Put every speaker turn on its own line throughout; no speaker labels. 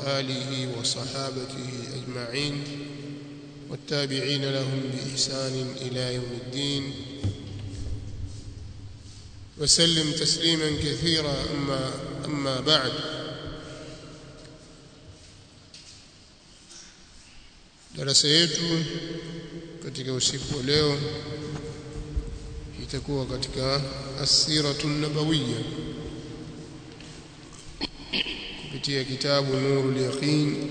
آله وصحابته أجمعين والتابعين لهم بإحسان إلى يوم الدين وسلم تسليما كثيرا أما, أما بعد darasa yetu katika usiku wa leo itakuwa katika asiratu nabawiyya kupitia kitabu nurul yaqin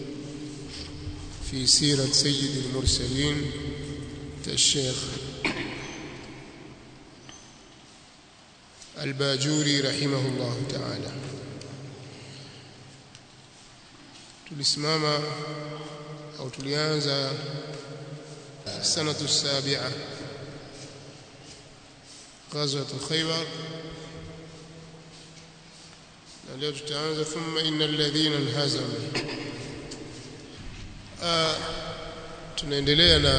fi sirat sayyid al-mursalin الشيخ الباجوري رحمه الله تعالى tulisimama au tulianza sanatu sabi'a غزوة خيبر leo tutaanza thumma innal ladhina inhazamu tunaendelea na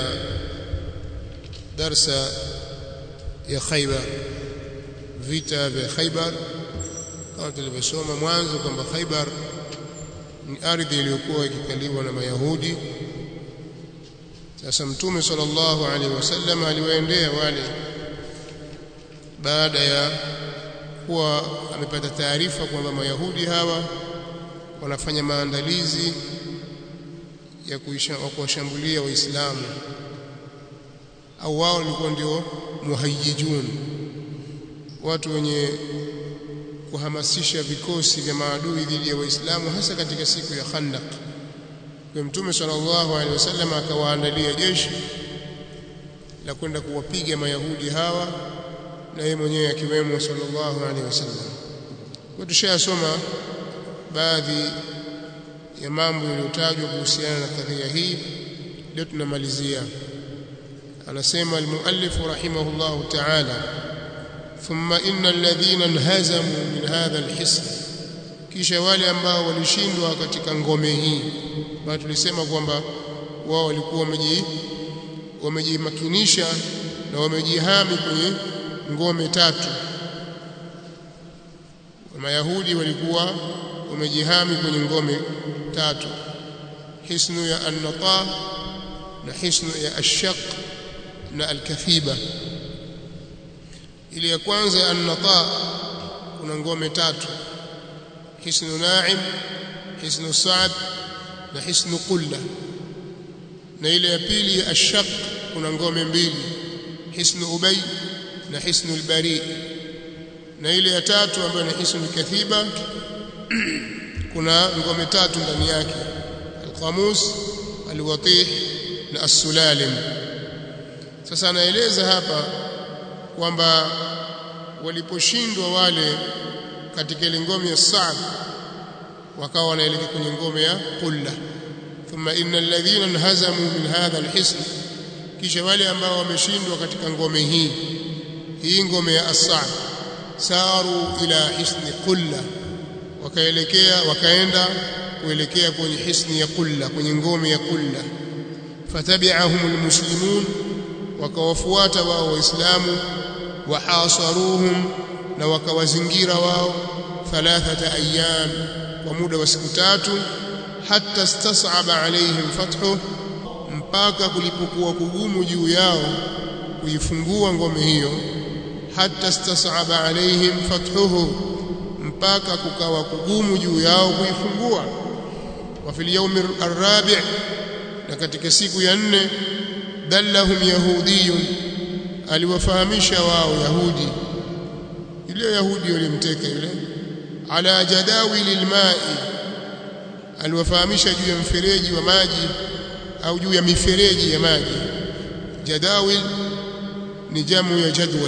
darsa ya Khaybar vita vya Khaybar kama tulivyosoma mwanzo kwamba Khaybar ni ardhi iliyokuwa ikikaliwa na Mayahudi sasa mtume sallallahu alaihi wasallam aliwaendea wale baada ya kuwa amepata taarifa kwamba Mayahudi hawa wanafanya maandalizi ya kuwashambulia Waislamu au wao walikuwa ndio muhayyijun watu wenye kuhamasisha vikosi vya maadui dhidi ya Waislamu hasa katika siku ya Khandaq. Kwa Mtume sallallahu alaihi wasallam akawaandalia jeshi la kwenda kuwapiga Mayahudi hawa na yeye mwenyewe akiwemo sallallahu alaihi wasallam. Kwa tushayasoma baadhi ya mambo yaliyotajwa kuhusiana na kadhia hii, leo tunamalizia. Anasema almuallif rahimahullahu ta'ala thumma inna alladhina inhazamu min hadha alhisn, kisha wale ambao walishindwa katika ngome hii. Bado tulisema kwamba wao walikuwa wameji wamejimakinisha na wamejihami kwenye ngome tatu. Mayahudi walikuwa wamejihami kwenye ngome tatu, hisnu ya an-nata na hisnu ya ash-shaq na al-kathiba. Ile ya kwanza an-nata kuna ngome tatu, hisnu na'im, hisnu sa'd na hisnu qulla. Na ile ya pili ya ash-shaq kuna ngome mbili, hisnu ubay na hisnu al-bari. Na ile ya tatu ambayo ni hisnu al-kathiba kuna ngome tatu ndani yake al-qamus al-watih na as-sulalim sasa anaeleza hapa kwamba waliposhindwa wale katika ile ngome ya Sa'd wakawa wanaelekea kwenye ngome ya Qulla thumma innal ladhina inhazamu min hadha al-hisn kisha wale ambao wameshindwa katika ngome hii hii ngome ya As-Sa'd saru ila hisni Qulla wakaelekea wakaenda kuelekea kwenye hisni ya Qulla kwenye ngome ya Qulla fatabi'ahum almuslimun wakawafuata wao waislamu wahasaruhum na wakawazingira wao thalathata ayyam kwa muda wa siku tatu hatta istas'aba alaihim fathu mpaka kulipokuwa kugumu juu yao kuifungua ngome hiyo hatta istas'aba alaihim fathuhu mpaka kukawa kugumu juu yao kuifungua wa fil yawmi arabi' na katika siku ya nne dallahum yahudiyun aliwafahamisha wao yahudi yule yahudi walimteka yule ala jadawil alma'i aliwafahamisha juu ya mfereji wa maji au juu ya mifereji ya maji jadawil ni jamu ya jadwal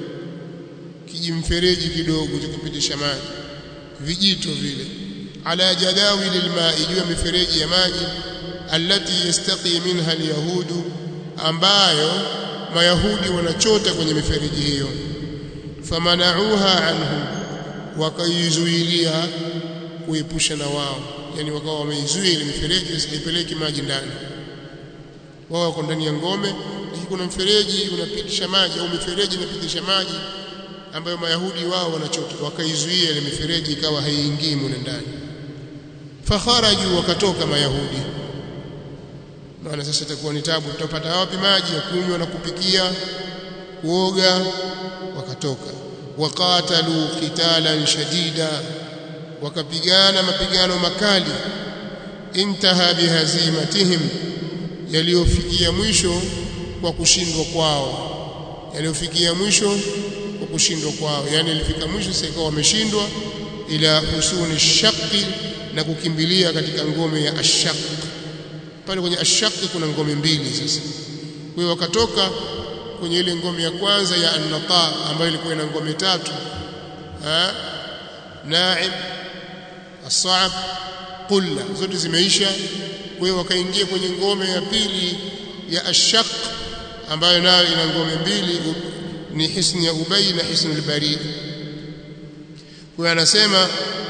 kijimfereji kidogo cha kupitisha maji vijito vile ala jadawil alma'i juu ya mifereji ya maji allati yastaqi minha alyahudu ambayo mayahudi wanachota kwenye mifereji hiyo famanauha anhu wakaizuilia kuepusha na wao yani wakawa wameizuia ile mifereji isipeleke maji ndani wao wako ndani ya ngome lakini kuna mfereji unapitisha maji au mifereji inapitisha maji ambayo mayahudi wao wanachota wakaizuia ile mifereji ikawa haiingii mule ndani fakharaju wakatoka mayahudi maana sasa itakuwa ni tabu tutapata wapi maji ya kunywa na kupikia kuoga wakatoka waqatalu qitalan shadida wakapigana mapigano makali intaha bihazimatihim yaliyofikia mwisho kwa kushindwa kwao yaliyofikia mwisho kwa kushindwa kwao yani ilifika mwisho sasa ikawa wameshindwa ila husuni shaqi na kukimbilia katika ngome ya ashaq pale kwenye ashaq kuna ngome mbili sasa kwa hiyo wakatoka kwenye ile ngome ya kwanza ya an-nata ambayo ilikuwa ina ngome tatu ha naib as-sa'b qulla zote zimeisha kwa hiyo wakaingia kwenye ngome ya pili ya ashaq ambayo nayo ina ngome mbili ni hisni ya ubay na hisni al-barid kwa anasema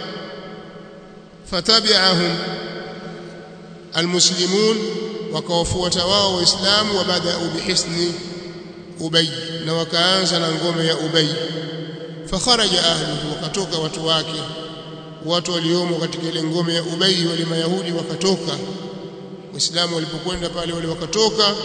fatabi'ahum almuslimun wakawafuata wao waislamu wabadau bihisni ubay na wakaanza na ngome ya ubay fakharaja ahluhu wakatoka watu wake watu waliomo katika ile ngome ya ubay wale mayahudi wakatoka waislamu walipokwenda pale wale wakatoka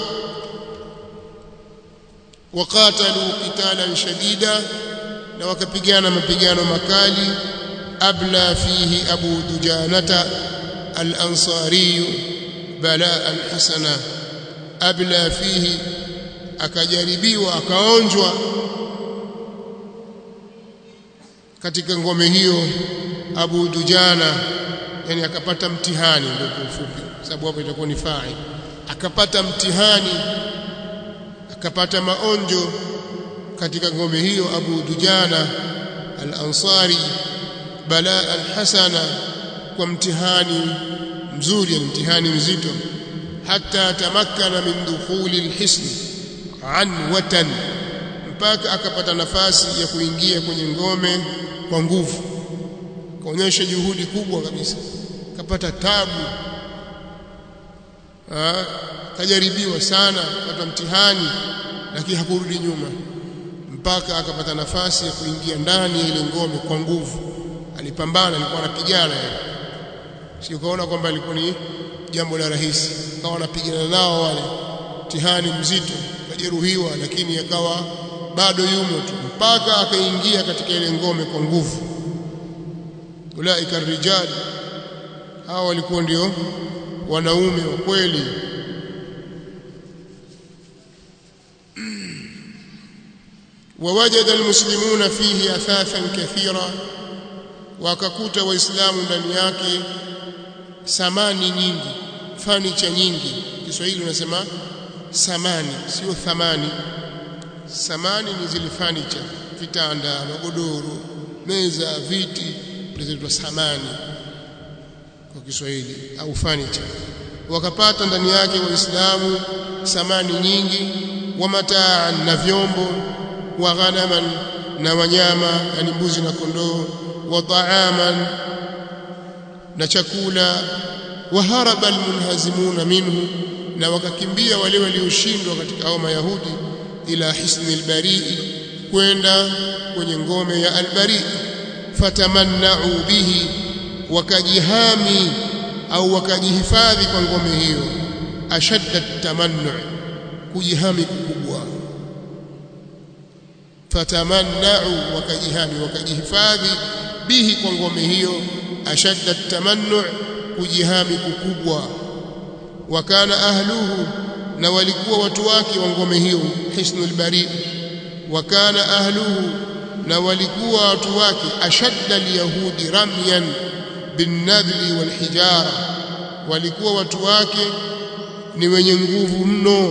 waqatalu qitalan shadida na wakapigana mapigano makali abla fihi abu dujanata al-ansari balaa hasana abla fihi akajaribiwa akaonjwa katika ngome hiyo abu dujana yani akapata mtihani ndio kwa ufupi sababu hapo itakuwa ni fa'il akapata mtihani akapata maonjo katika ngome hiyo Abu Dujana al-Ansari balaa hasana kwa mtihani mzuri yani mtihani mzito hata tamakkana min dukhuli al-hisn an watan mpaka akapata nafasi ya kuingia kwenye ngome kwa nguvu kaonyesha juhudi kubwa kabisa kapata tabu ah kajaribiwa sana kupata mtihani lakini hakurudi nyuma mpaka akapata nafasi ya kuingia ndani ya ile ngome kwa nguvu alipambana alikuwa anapigana sio kaona kwamba alikuwa ni jambo la rahisi akawa anapigana nao wale mtihani mzito kajeruhiwa lakini akawa bado yumo tu mpaka akaingia katika ile ngome kwa nguvu ulaika rijal hao walikuwa ndio wanaume wa kweli ووجد المسلمون فيه اثاثا كثيرا wakakuta waislamu ndani yake samani nyingi fanicha nyingi Kiswahili unasema samani sio thamani samani ni zile fanicha vitanda magodoro meza viti zinaitwa samani kwa Kiswahili au fanicha wakapata ndani yake waislamu samani nyingi wa mataa na vyombo wa ghanaman na wanyama yani mbuzi na kondoo wa taaman na chakula wa haraba almunhazimuna minhu na wakakimbia wale walioshindwa katika hao mayahudi ila hisni albarii kwenda kwenye ngome ya albari fatamannau bihi wakajihami au wakajihifadhi kwa ngome hiyo ashadda tamannu kujihami kukubwa fatamannau wakajihami wakajihifadhi bihi kwa ngome hiyo ashadda tamannu kujihami kukubwa wakana ahluhu na walikuwa watu wake wa ngome hiyo hisnul bari wakana ahluhu na walikuwa watu wake ashadda alyahudi ramyan binnadli walhijara walikuwa watu wake ni wenye nguvu mno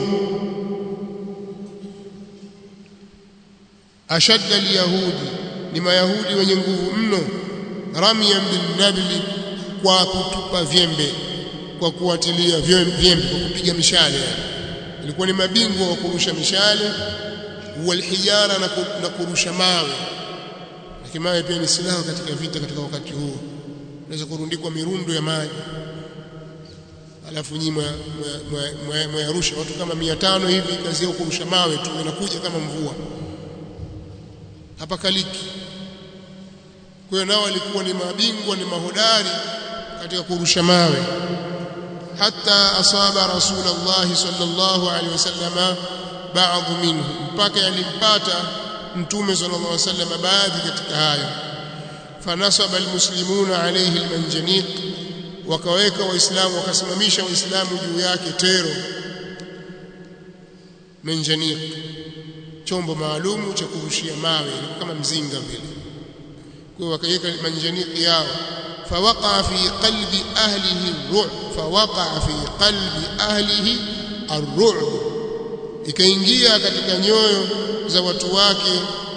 ashadda alyahudi ni mayahudi wenye nguvu mno ramyan binnadli kwa kutupa vyembe kwa kuatilia vyembe kwa kupiga mishale ilikuwa ni mabingwa wa kurusha mishale walhijara na kurusha mawe lakini mawe pia ni silaha katika vita katika wakati huo unaweza kurundikwa mirundo ya maji alafu nyinyi mwayarusha watu kama mia tano hivi kazi yao kurusha mawe tu inakuja kama mvua hapa kaliki kwa hiyo nao walikuwa ni mabingwa ni mahodari katika kurusha mawe hatta asaba rasulullah sallallahu alaihi wasallama baadhi minhu mpaka yalimpata mtume sallallahu alaihi wasallam baadhi katika hayo fanasaba almuslimuna alayhi almanjaniq wakaweka waislamu wakasimamisha waislamu juu yake tero manjaniq chombo maalumu cha kurushia mawe kama mzinga vile kwa wakaweka manjaniq yao فوقع في قلب أهله الرعب فوقع في قلب أهله الرعب ikaingia katika nyoyo za watu wake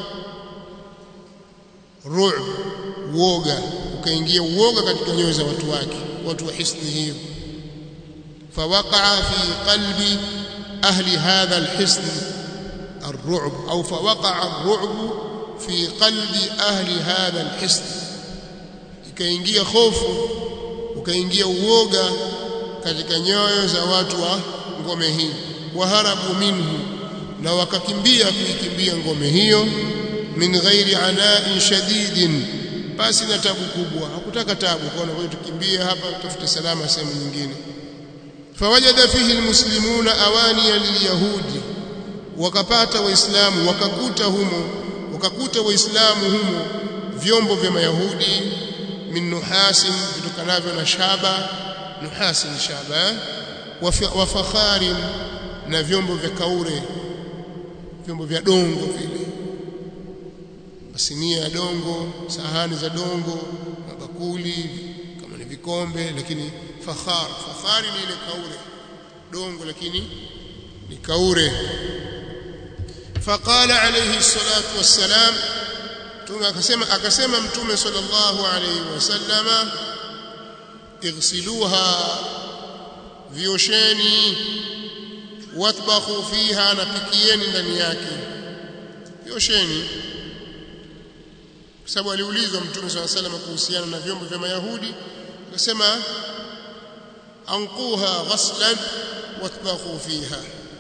ru'b uoga ukaingia uoga katika nyoyo za watu wake watu wa hisni hiyo فوقع في قلب أهل هذا الحصن الرعب أو فوقع الرعب في قلب أهل هذا الحصن ikaingia hofu ukaingia uoga katika nyoyo za watu wa ngome hii waharabu minhu na wakakimbia kuikimbia ngome hiyo min ghairi ana'in shadidin basi na tabu kubwa hakutaka tabu kwa hiyo tukimbie hapa tafute salama sehemu nyingine fawajada fihi almuslimuna awaniya lilyahudi wakapata waislamu wakakuta humo wakakuta waislamu humo vyombo vya mayahudi min nuhasin vitokanavyo na shaba nuhasin shaba wa fakharin na vyombo vya kaure vyombo vya dongo vile masinia ya dongo sahani za dongo mabakuli kama ni vikombe lakini fakhar fakhari ni ile kaure dongo lakini ni kaure faqala alayhi salatu wassalam mtume akasema akasema mtume sallallahu alayhi wasallama igsiluha viosheni watbakhu fiha napikieni ndani yake viosheni kwa sababu aliulizwa mtume swalla sallam kuhusiana na vyombo vya mayahudi akasema anquha ghaslan watbakhu fiha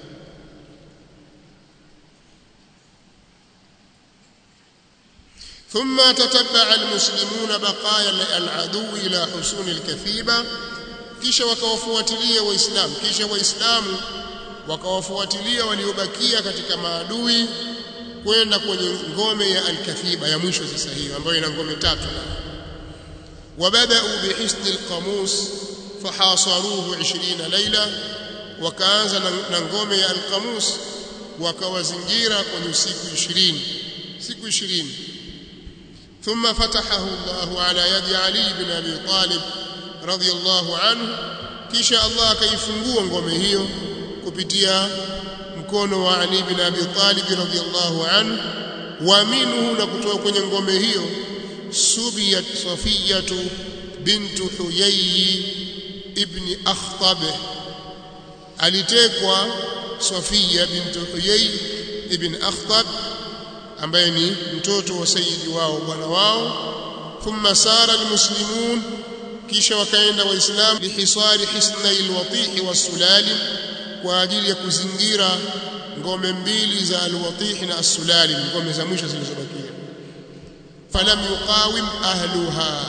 ثم تتبع المسلمون بقايا العدو الى حصون الكثيبه kisha wakawafuatilia waislamu kisha waislamu wakawafuatilia waliobakia katika maadui kwenda kwenye ngome ya al-Kathiba ya mwisho sasa hiyo ambayo ina ngome tatu wabadau bihisn al-qamus fahasaruhu 20 laila wakaanza na ngome ya al-qamus wakawazingira kwenye usiku 20 siku 20 ثم فتحه الله على يد علي بن ابي طالب رضي الله عنه kisha Allah akaifungua ngome hiyo kupitia mkono wa Ali bin Abi Talib radhiyallahu anhu wa minhu na kutoka kwenye ngome hiyo subiyat Safiyatu bintu Huyay ibn Akhtab alitekwa Safiya bintu Huyay ibn Akhtab ambaye ni mtoto wa sayyidi wao bwana wao thumma sara almuslimun kisha wakaenda waislamu lihisari hisnai alwatihi wasulalim kwa ajili ya kuzingira ngome mbili za alwatihi na as-sulalim ngome za mwisho zilizobakia falam yuqawim ahluha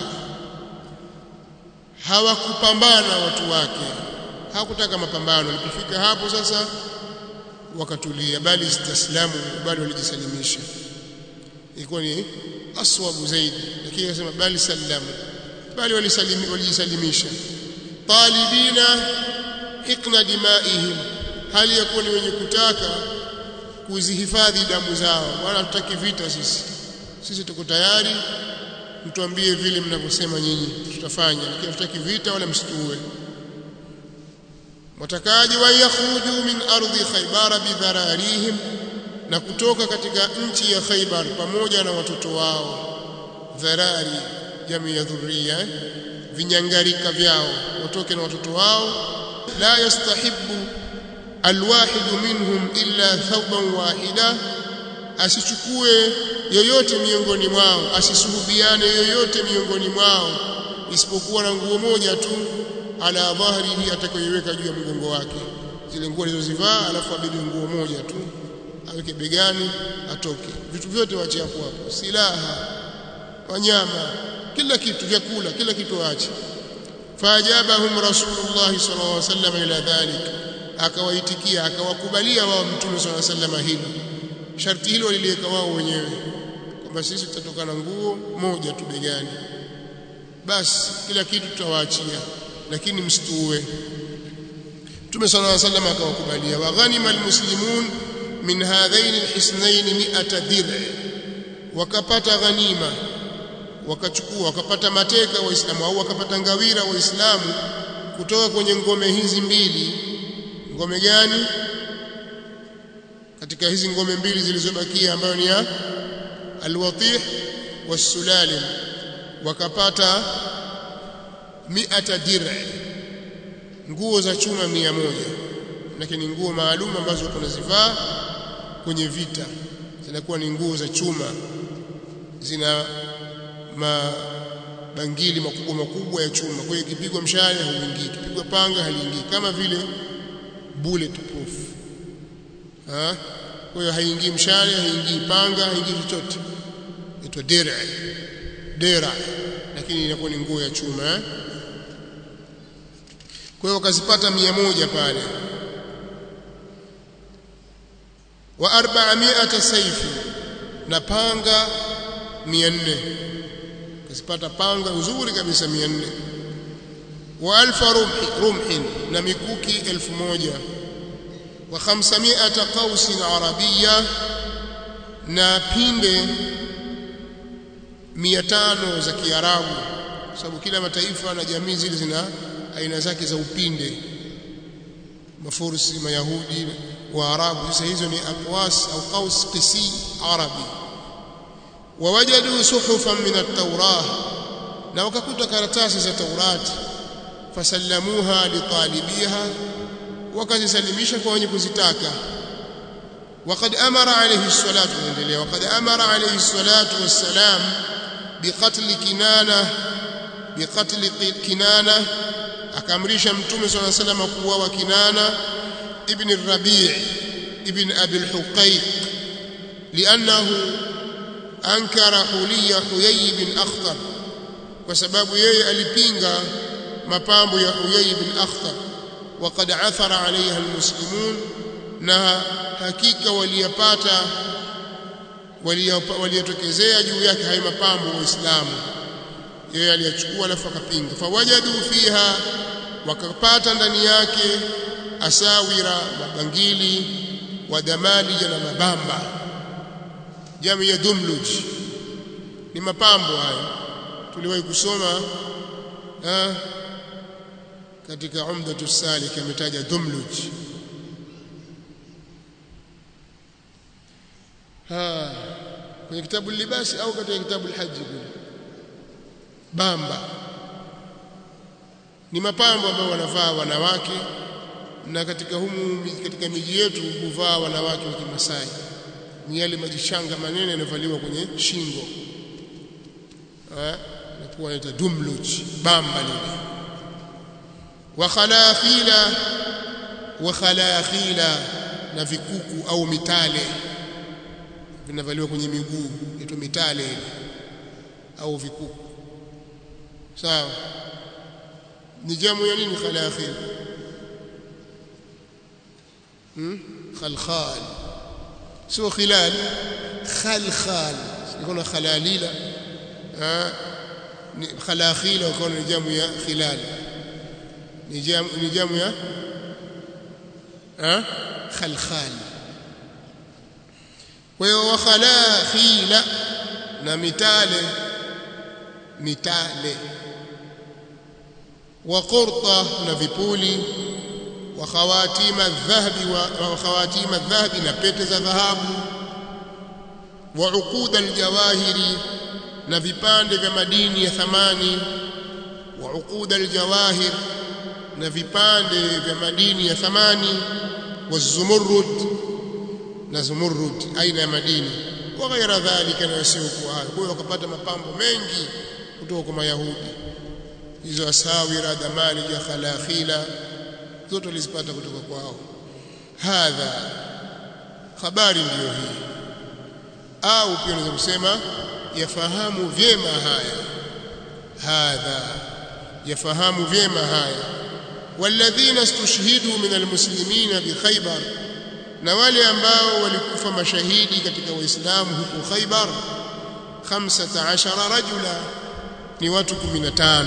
hawakupambana watu wake hakutaka mapambano walipofika hapo sasa wakatulia bali istaslamu bali walijisalimisha ilikuwa ni aswabu zaidi lakini akasema bali sallamu bali walijisalimisha talibina hikna dimaihim hali ya kuwa ni wenye kutaka kuzihifadhi damu zao wala tutaki vita sisi sisi tuko tayari mtuambie vile mnavyosema nyinyi tutafanya lakini tutaki vita wala msituue watakaji wa yakhruju min ardhi khaybara bidhararihim na kutoka katika nchi ya Khaybar pamoja na watoto wao dharari jamii ya dhurriya vinyangarika vyao watoke na watoto wao la yastahibu alwahidu minhum illa thawban wahida asichukue yoyote miongoni mwao asisuhubiane yoyote miongoni mwao isipokuwa na nguo moja tu ala dhahrihi atakayoiweka juu ya mgongo wake zile nguo alizozivaa alafu abebe nguo moja tu aweke begani atoke vitu vyote waache hapo hapo silaha wanyama kila kitu vyakula kila kitu waache faajabahum rasulullah sallallahu alaihi wasallam ila dhalik akawaitikia akawakubalia wao mtume sallallahu alaihi wasallam hilo sharti hilo waliliweka wao wenyewe kwamba sisi tutatoka na nguo moja tu begani basi kila kitu tutawaachia lakini msituue Mtume sallallahu alaihi wasallam akawakubalia wa ghanima almuslimun min hadhain alhisnain 100 dir'a wakapata ghanima wakachukua wakapata mateka waislamu au wakapata ngawira waislamu kutoka kwenye ngome hizi mbili ngome gani katika hizi ngome mbili zilizobakia ambayo ni ya alwatih wasulalim wakapata mi'ata dir'a nguo za chuma mia moja lakini nguo maalum ambazo tunazivaa kwenye vita zinakuwa ni nguo za chuma zina mabangili makubwa makubwa ya chuma kwa hiyo ikipigwa mshale hauingii ikipigwa panga haliingii kama vile bullet proof ha kwa hiyo haingii mshale haingii panga haingii chochote itwa dera dera lakini inakuwa ni nguo ya chuma eh? kwa hiyo wakazipata mia moja pale wa arba'ami'ata sayfi na panga 400 kazipata panga nzuri kabisa 400 wa alfa rumhi rumhin na mikuki 1000 wa 500 qausin arabiyya na pinde 500 za kiarabu sababu kila mataifa na jamii zile zina aina zake za upinde mafursi mayahudi waarabu sasa hizo ni aqwas au qaus qisi arabi wawajadu suhufan min at-taurah na wakakuta karatasi za taurati fasallamuha litalibiha wakazisalimisha kwa wenye kuzitaka وقد أمر عليه الصلاة والسلام وقد أمر عليه الصلاة والسلام بقتل كنانة بقتل كنانة akamrisha mtume صلى الله عليه وسلم kuuawa Kinana ibn Rabi' ibn Abi al-Huqayq li'annahu ankara huliya Huyay bin Akhtar kwa sababu yeye alipinga mapambo ya Huyay bin Akhtar وقد عثر عليها المسلمون na hakika waliyapata waliyatokezea juu yake hayo mapambo waislamu yeye aliyachukua alafu akapinga fawajadu fiha wakapata ndani yake asawira mabangili wa damalija na mabamba jamii ya dumluj ni mapambo hayo tuliwahi kusoma ha, katika umdatu salik ametaja dumluj ha kwenye kitabu libasi au katika kitabu alhaji kule bamba ni mapambo ambayo wanavaa wanawake na katika humu katika miji yetu huvaa wanawake wa Kimasai ni yale majishanga manene yanavaliwa kwenye shingo eh nakuwa inaitwa dumluj bamba lile wa khalakhila wa khalakhila na vikuku au mitale vinavaliwa kwenye miguu inaitwa mitale au vikuku sawa ni jamu ya nini khalakhil hmm khalkhal sio khilal khalkhal ikona khalalila ah ni khalakhila ukona ni jamu ya khilal ni jamu ni jamu ya ah khalkhal kwa hiyo wa khalakhila na mitale mitale wa qurta na vipuli wa khawatima dhahabi wa khawatima dhahabi na pete za dhahabu wa uquda aljawahiri na vipande vya madini ya thamani wa uquda aljawahir na vipande vya madini ya thamani wa zumurrud na zumurrud aina ya madini wa ghaira dhalika na yasiokuwa hayo kwa hiyo wakapata mapambo mengi kutoka kwa mayahudi hizo asawira damali ya khalakhila zote walizipata kutoka kwao hadha habari ndiyo hii au pia unaweza kusema yafahamu vyema haya hadha yafahamu vyema haya walladhina istushhidu min almuslimina bi Khaybar na wale ambao walikufa mashahidi katika waislamu huko Khaybar 15 rajula ni watu 15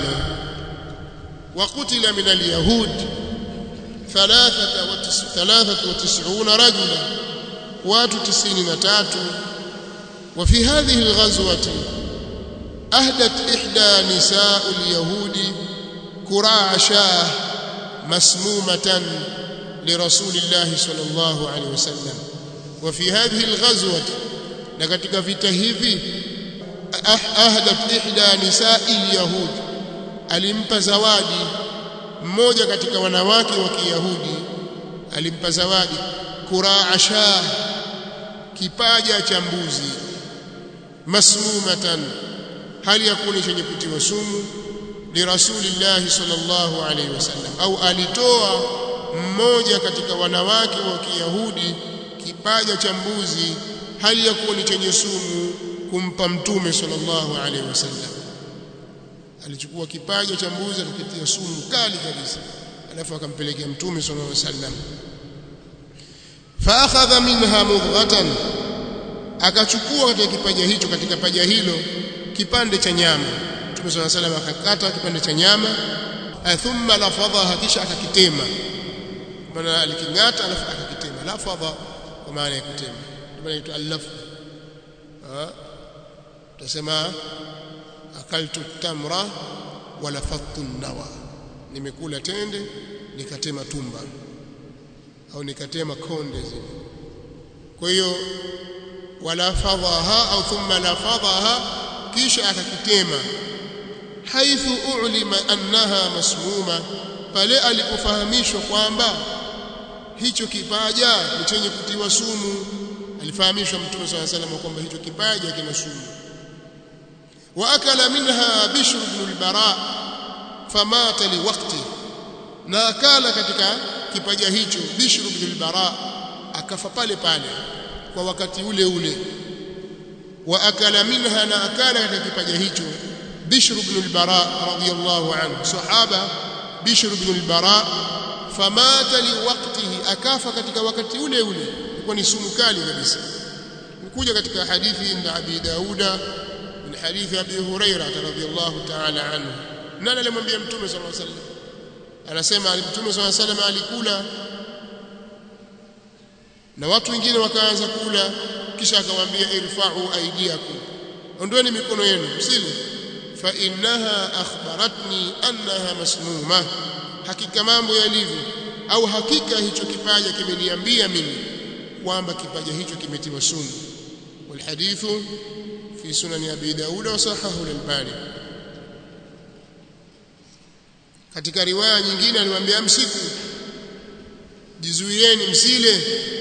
وقتل من اليهود ثلاثة وتس... ثلاثة وتسعون رجلا وات تسعين نتات وفي هذه الغزوة أهدت إحدى نساء اليهود كراع شاه مسمومة لرسول الله صلى الله عليه وسلم وفي هذه الغزوة لكتك في تهيفي أهدت إحدى نساء اليهود alimpa zawadi mmoja katika wanawake wa Kiyahudi alimpa zawadi kuraa shah kipaja cha mbuzi masmumatan hali yakuni chenye kutiwa sumu li rasulillahi sallallahu alaihi wasallam au alitoa mmoja katika wanawake wa Kiyahudi kipaja cha mbuzi hali yakuni chenye sumu kumpa mtume sallallahu alaihi wasallam alichukua kipaja cha mbuzi akakitia sumu kali kabisa alafu akampelekea mtume sallallahu alaihi wasallam fa akhadha minha mudghatan akachukua katika kipaja hicho katika paja hilo kipande cha nyama mtume sallallahu alaihi wasallam akakata kipande cha nyama thumma lafadha kisha akakitema maana alikingata alafu akakitema lafadha kwa maana ya kutema ndio inaitwa al-lafz tutasema akaltu tamra wala fattu nawa nimekula tende nikatema tumba au nikatema konde zile kwa hiyo wala fadhaha au thumma la fadhaha kisha akakitema haithu ulima annaha masmuma pale alipofahamishwa kwamba hicho kipaja ni chenye kutiwa sumu alifahamishwa mtume swalla salam kwamba hicho kipaja kina sumu واكل منها بشر بن البراء فمات لوقته na akala katika kipaja hicho Bishr ibn al-Bara akafa pale pale kwa wakati ule ule wa akala minha na akala katika kipaja hicho Bishr ibn al-Bara radiyallahu anhu sahaba Bishr ibn al-Bara famata liwaqtihi akafa katika wakati ule ule ilikuwa ni sumu kali kabisa kuja katika hadithi inda Abi Dauda من حديث ابي هريره رضي الله تعالى عنه nani alimwambia mtume صلى الله عليه وسلم anasema mtume صلى الله عليه وسلم alikula na watu wengine wakaanza kula kisha akamwambia irfa'u aydiyakum ondoeni mikono yenu msile fa innaha akhbaratni annaha masmuma hakika mambo yalivyo au hakika hicho kipaja kimeniambia mimi kwamba kipaja hicho kimetiwa sumu والحديث في سنن أبي داود وصححه الألباني katika riwaya nyingine alimwambia msiku jizuieni msile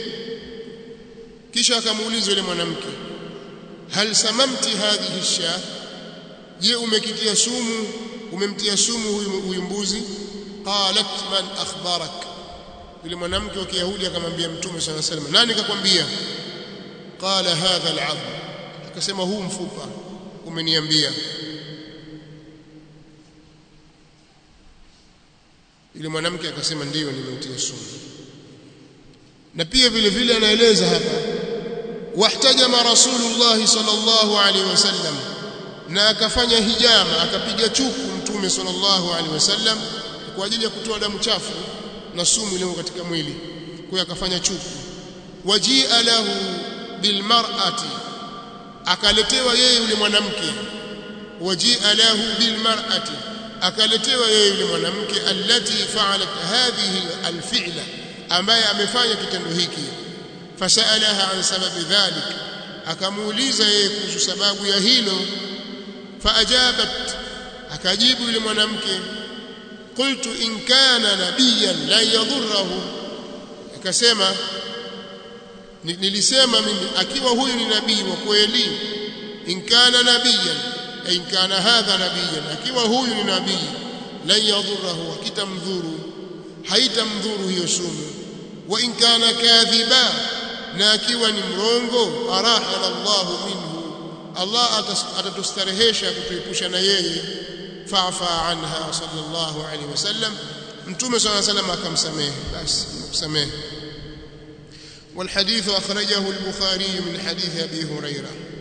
kisha akamuuliza yule mwanamke hal samamti hadhihi sha je umekitia sumu umemtia sumu huyu, huyu mbuzi qalat man akhbarak yule mwanamke wa kiyahudi akamwambia mtume sallallahu alaihi wasallam nani kakwambia qala hadha al'adh akasema huu mfupa umeniambia yule mwanamke akasema ndiyo nimeutia sumu na pia vile vile anaeleza hapa wahtajama rasulullah sallallahu alaihi wasallam na akafanya hijama akapiga chuku mtume sallallahu alaihi wasallam kwa ajili ya kutoa damu chafu na sumu iliyo katika mwili kwa hiyo akafanya chuku wajia lahu bilmar'ati akaletewa yeye yule mwanamke wajia lahu bilmar'ati akaletewa yeye yule mwanamke allati fa'alat hadhihi alfi'la ambaye amefanya kitendo hiki fasalaha an sababi dhalik akamuuliza yeye kuhusu sababu ya hilo faajabat akajibu yule mwanamke qultu in kana nabiyan la yadhurruhu akasema nilisema mimi akiwa huyu ni nabii wa kweli in kana nabiyan in kana hadha nabiyan akiwa huyu ni nabii la yadhurruhu akitamdhuru haitamdhuru hiyo sumu wa in kana kadhiba na akiwa ni mrongo arahana Allah minhu Allah atatustarehesha kutuepusha na yeye fa'fa anha sallallahu alayhi wasallam mtume sallallahu alayhi wasallam akamsamehe basi kusamehe والحديث أخرجه البخاري من حديث أبي هريرة